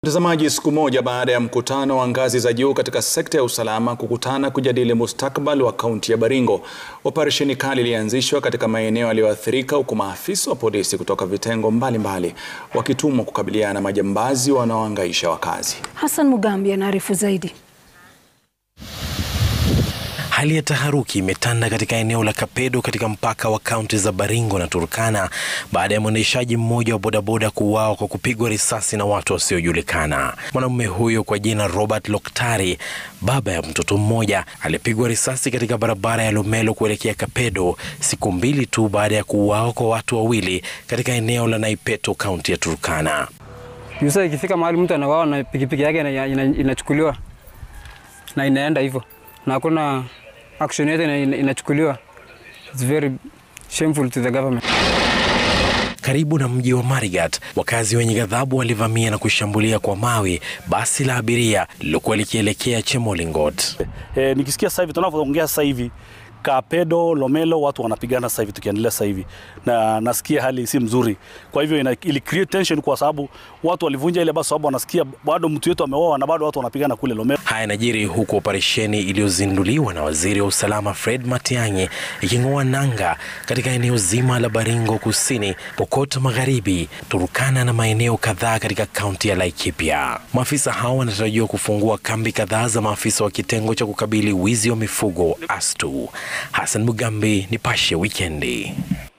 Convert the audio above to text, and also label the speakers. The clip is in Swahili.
Speaker 1: Mtazamaji, siku moja baada ya mkutano wa ngazi za juu katika sekta ya usalama kukutana kujadili mustakabali wa kaunti ya Baringo, operesheni kali ilianzishwa katika maeneo yaliyoathirika huku maafisa wa polisi kutoka vitengo mbalimbali wakitumwa kukabiliana na majambazi wanaohangaisha wakazi.
Speaker 2: Hassan Mugambi anaarifu zaidi.
Speaker 3: Hali ya taharuki imetanda katika eneo la Kapedo katika mpaka wa kaunti za Baringo na Turkana baada ya mwendeshaji mmoja wa bodaboda kuuawa kwa kupigwa risasi na watu wasiojulikana. Mwanamume huyo kwa jina Robert Loktari, baba ya mtoto mmoja, alipigwa risasi katika barabara ya Lomelo kuelekea Kapedo siku mbili tu baada ya kuuawa kwa watu wawili katika eneo la Naipeto, kaunti ya Turkana.
Speaker 4: Yusa ikifika mahali mtu anawawa na pikipiki yake inachukuliwa ina, ina na inaenda hivyo na hakuna action yote inachukuliwa. It's very shameful to the government.
Speaker 3: Karibu na mji wa Marigat, wakazi wenye ghadhabu walivamia na kushambulia kwa mawe basi la abiria lilokuwa likielekea Chemolingot.
Speaker 5: E, nikisikia sasa hivi tunavyoongea sasa hivi Kapedo, Lomelo watu wanapigana sasa hivi tukiendelea sasa hivi na nasikia hali si mzuri. Kwa hivyo ina, ili create tension kwa sababu watu walivunja ile basi sababu wanasikia bado mtu wetu ameoa na bado watu wanapigana kule Lomelo.
Speaker 3: Haya najiri huku operesheni iliyozinduliwa na waziri wa usalama Fred Matiang'i iking'oa nanga katika eneo zima la Baringo Kusini, Pokot Magharibi, Turkana na maeneo kadhaa katika kaunti ya Laikipia. Maafisa hao wanatarajiwa kufungua kambi kadhaa za maafisa wa kitengo cha kukabili wizi wa mifugo ASTU. Hassan Mugambi, Nipashe Wikendi.